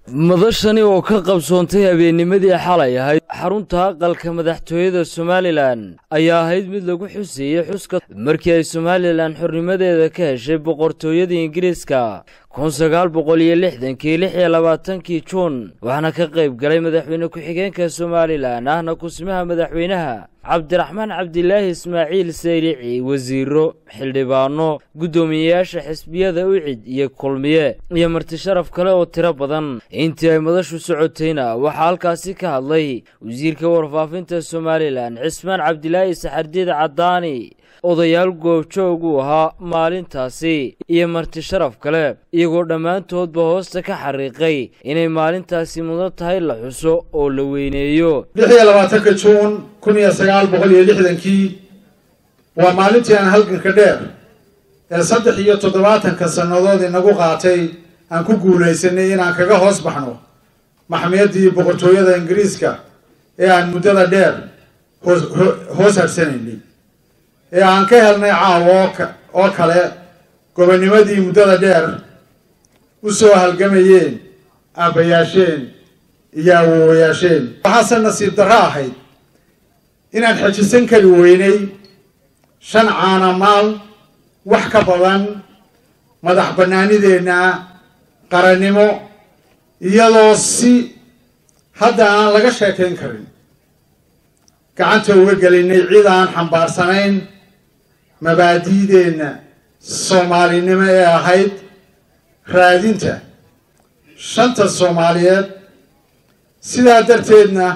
madashani oo ka qabsoontay habeennimadii xalay ahayd xarunta aqalka madaxtooyada somalilan ayaa ahayd mid lagu xuseeyey xuska markii ay somalilan xornimadeeda ka heshay boqortooyada ingiriiska kun sagaal boqol iyo lixdankii lix iyo labaatankii juun waxaana ka qayb galay madaxweyne ku-xigeenka somalilan ahna kusimaha madaxweynaha cabdiraxmaan cabdilaahi ismaaciil saylici wasiiro xildhibaano guddoomiyeyaasha xisbiyada ucid iyo kulmiye iyo marti sharaf kale oo tiro badan intii ay madashu socotayna waxaa halkaasi ka hadlay wasiirka warfaafinta somalilan cismaan cabdilaahi saxardiid caddaani odayaal goobjoog uu ahaa maalintaasi iyo marti sharaf kale iyagoo dhammaantoodba hoosta ka xariiqay inay maalintaasi mudan tahay la xuso oo la weyneeyo lix iyo labaatanka juun kun iyo sagaal boqol iyo lixdankii waa maalintii aan halganka dheer ee saddex iyo toddobaatanka sannadood inagu qaatay aan ku guulaysanay inaan kaga hoos baxno maxmiyaddii boqortooyada ingiriiska ee aan muddada dheer hoos hoos harsanaynay ee aan ka helnay caawa oo kale gobonnimadii muddada dheer u soo halgamayeen aabbayaasheen iyo awoowayaasheen waxaase nasiib darro ahayd inaan xejisan kari weynay shan caana maal wax ka badan madax bannaanideenna qarannimo iyadoo si hadda aan laga sheekayn karin gacanta uga gelinay cid aan xambaarsanayn mabaadi'deenna soomaalinimo ee ahayd raadinta shanta soomaaliyeed sidaa darteedna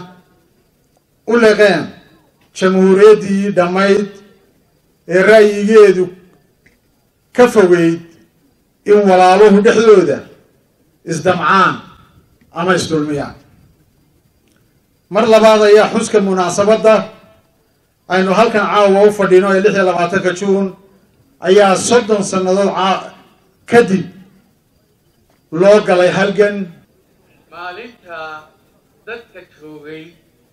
u leqeen jamhuuriyaddii dhammayd ee ra'yigeedu ka fogeyd in walaaluhu dhexdooda isdamcaan ama isdulmiyaan mar labaad ayaa xuska munaasabadda aynu halkan caawa u fadhino ee lix iyo labaatanka juun ayaa soddon sannadood kadib loo galay halgan maalinta dadka joogay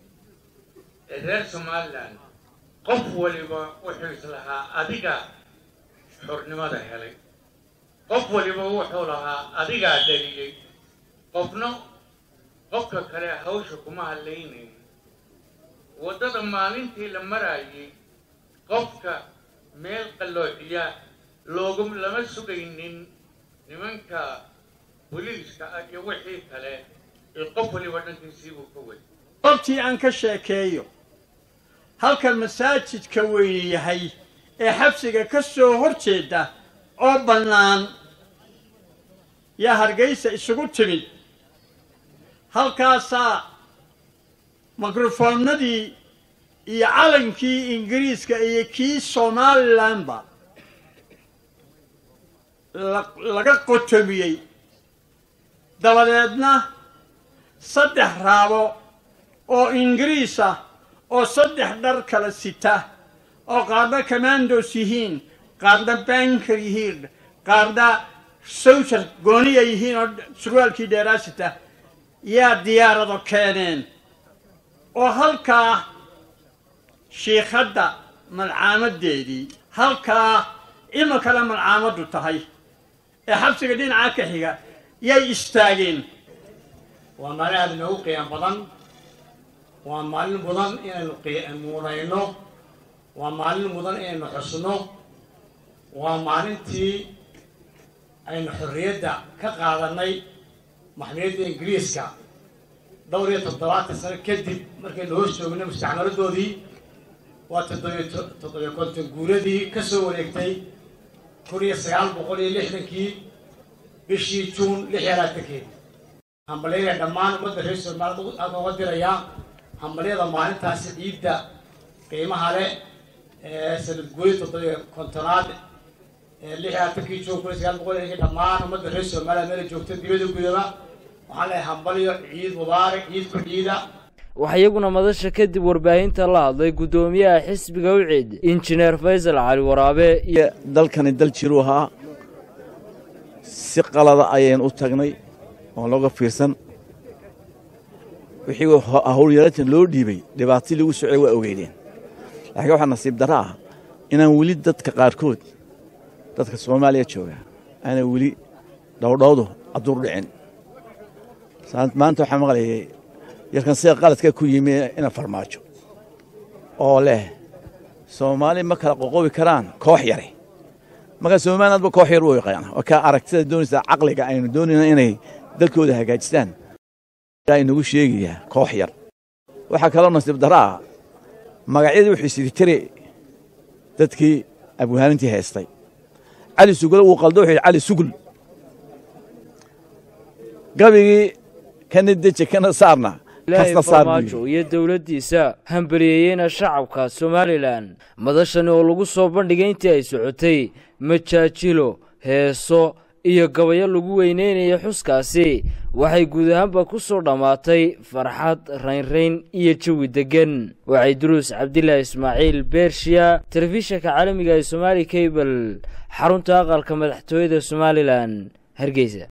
ee reer somalilan qof waliba wuxuu islahaa adiga xornimada helay qof waliba wuxuu lahaa adigaa dhaliyey qofna qofka kale hawsha kuma hadlaynayn waddada maalintii la maraayay qofka meel qalloociya loogu lama sugaynin nimanka boliiska ah iyo wixii kale ee qof waliba dhankiisiibuu ka way goobtii aan ka sheekeeyo halka masaajidka weyne yahay ee xabsiga ka soo hor jeeda oo bannaan yaa hargaysa isugu timid halkaasaa mikrofoonnadii iyo calankii ingiriiska iyo kii somalilanba laga qotomiyey dabadeedna saddex raabo oo ingiriis ah oo saddex dhar kala sita oo qaarna commandos yihiin qaarna banker yihiin qaarna sowjar gooniya yihiin oo surwaalkii dheeraa sita yaa diyaarado keeneen oo halkaa shiikhadda malcaamadeedii halkaa iminkana malcaamaddu tahay ee xabsiga dhinaca ka xiga yay istaageen waa maalin aada inoogu qiimo badan waa maalin mudan inaynu muunayno waa maalin mudan inaynu xusno waa maalintii aynu xorriyadda ka qaadanay maxmiyadda ingiriiska dhowr iyo toddobaatan sano kadib markaynu hoos joognay mustacmaladoodii waa toddobiyo toddobiyo konton guuradii ka soo wareegtay kun iyo sagaal boqol iyo lixdankii bishii juun lix iyo labaatankeedi hambalyada dhammaan ummadda reer soomaaliyad halka uga dirayaa hambalyada maalintaasi ciidda qiimaha leh ee sanad guuri toddobiyo kontonaad ee lix iyo labaatankii juun kun iyo sagaal boqol iyo dhammaan ummadda reer soomaaliyad meela joogta dibada gudaba waxaan leehay hambalyo ciid mubaarak ciid ku ciida waxaa iyaguna madasha kadib warbaahinta la hadlay guddoomiyaha xisbiga ucid injineer faysal cali waraabe iyo dalkani dal jiru ahaa si qalada ayaynu u tagnay oon looga fiirsan wixii howlyaraatan loo dhiibay dhibaatii lagu socday waa ogeydeen laakiin waxaa nasiib darro ah inaan weli dadka qaarkood dadka soomaaliya jooga aanay weli dhowdhowdu adduur dhicin maanta waxaa maqlayay yarkan sida qaladka ku yimi ina farmaajo oo leh soomaali ma kala qoqobi karaan koox yare markaa somalilandba koox yar u yaqaana waa kaa aragtida doonaysaa caqliga aynu doonayna inay dalkooda hagaajistaan inagu sheegayaa koox yar waxaa kaloo nasiib daro ah magacyadii wuxuu isidi tire dadkii abwaanintii haystay cali sugule wuu qaldo wuxuu yidhi cali sugul gabigii kana deje kana saarna ilaahay farmaajo iyo dowladdiisa hambaliyeeyeyna shacabka somalilan madashani oo lagu soo bandhigay intii ay socotay majaajilo heeso iyo gabayo lagu weyneynaya xuskaasi waxay guud ahaanba ku soo dhammaatay farxad raynrayn iyo jawi deggan waxay duruus cabdilaahi ismaaciil beershiya telefishinka caalamiga ee somaali kabel xarunta aqalka madaxtooyada somalilan hargeysa